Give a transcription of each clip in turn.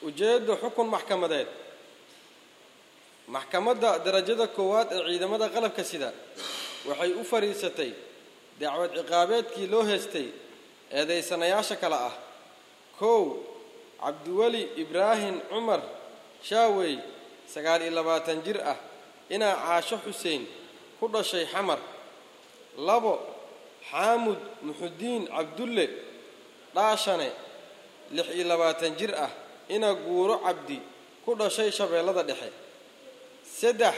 ujeedda xukun maxkamadeed maxkamadda darajada koowaad ee ciidamada qalabka sida waxay u fadhiisatay dacwad ciqaabeedkii loo heystay eedaysanayaasha kale ah kow cabdiweli ibraahim cumar shaawey sagaal iyo labaatan jir ah inaa caasho xuseen ku dhashay xamar labo xaamud muxudiin cabdulle dhaashane lix iyo labaatan jir ah inaa guuro cabdi ku dhashay shabeellada dhexe saddex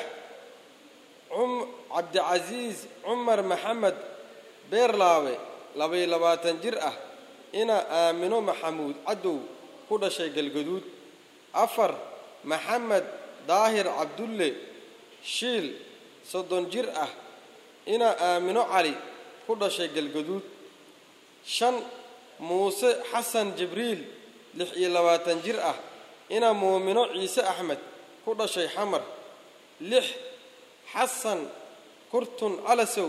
cabdicasiis cumar maxamed beerlaawe labaiyo labaatan jir ah inaa aamino maxamuud cadow ku dhashay galgaduud afar maxamed daahir cabdulle shiil soddon jir ah inaa aamino cali ku dhashay galgaduud shan muuse xasan jibriil lix iyo labaatan jir ah inaa muumino ciise axmed ku dhashay xamar lix xasan kurtun calasow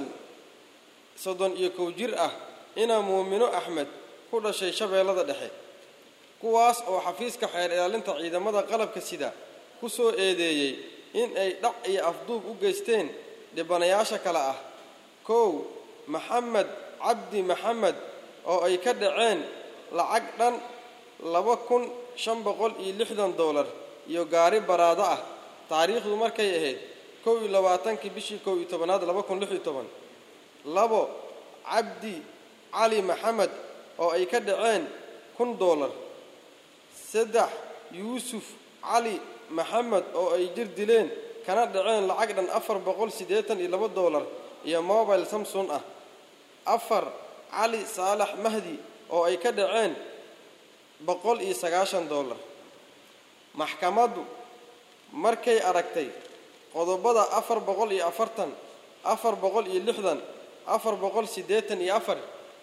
soddon iyo kow jir ah inaa muumino axmed ku dhashay shabeellada dhexe kuwaas oo xafiiska xeer ilaalinta ciidamada qalabka sida ku soo eedeeyey in ay dhac iyo afduub u geysteen dhibanayaasha kale ah kow maxamed cabdi maxamed oo ay ka dhaceen lacag dhan laba kun shan boqol iyo lixdan doolar iyo gaari baraado ah taariikhdu markay ahayd kow iyo labaatankii bishii kow iyo tobanaad laba kun lix iyo toban labo cabdi cali maxamed oo ay ka dhaceen kun doolar saddex yuusuf cali maxamed oo ay jir dileen kana dhaceen lacag dhan afar boqol siddeetan iyo laba doolar iyo mobile samson ah afar cali saalax mahdi oo ay ka dhaceen boqol iyo sagaashan doolar maxkamaddu markay aragtay qodobada afar boqol iyo afartan afar boqol iyo lixdan afar boqol siddeetan iyo afar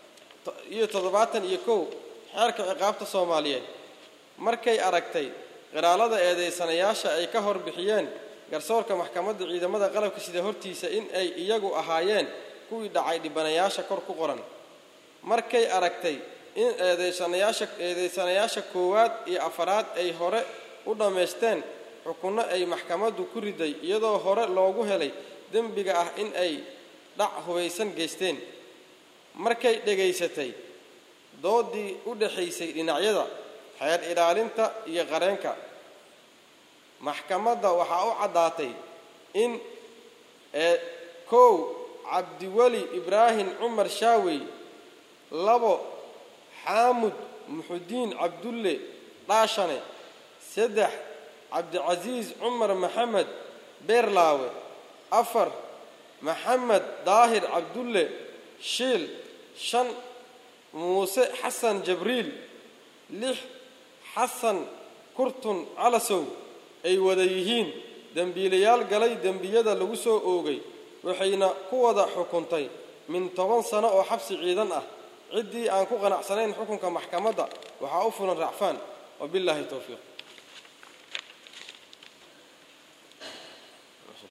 iyo toddobaatan iyo kow xeerka ciqaabta soomaaliyeed markay aragtay qiraalada eedaysanayaasha ay ka hor bixiyeen garsoorka maxkamadda ciidamada qalabka sida hortiisa in ay iyagu ahaayeen kuwii dhacay dhibanayaasha kor ku qoran markay aragtay in eedaysanayaasha eedaysanayaasha koowaad iyo afaraad ay hore u dhammaysteen xukunno ay maxkamaddu ku riday iyadoo hore loogu helay dembiga ah in ay dhac hubaysan geysteen markay dhegaysatay doodii u dhaxaysay dhinacyada xeer ilaalinta iyo qareenka maxkamadda waxaa u caddaatay in ee kow cabdiweli ibraahim cumar shaawey labo xaamud muxudiin cabdulle dhaashane saddex cabdicasiis cumar maxamed beerlaawe afar maxamed daahir cabdulle shiil shan muuse xasan jabriil lix xasan kurtun calasow ay wada yihiin dembiilayaal galay dembiyada lagu soo oogay waxayna ku wada xukuntay min toban sano oo xabsi ciidan ah ciddii aan ku qanacsanayn xukunka maxkamadda waxaa u fulan racfaan wabillaahi towfiiq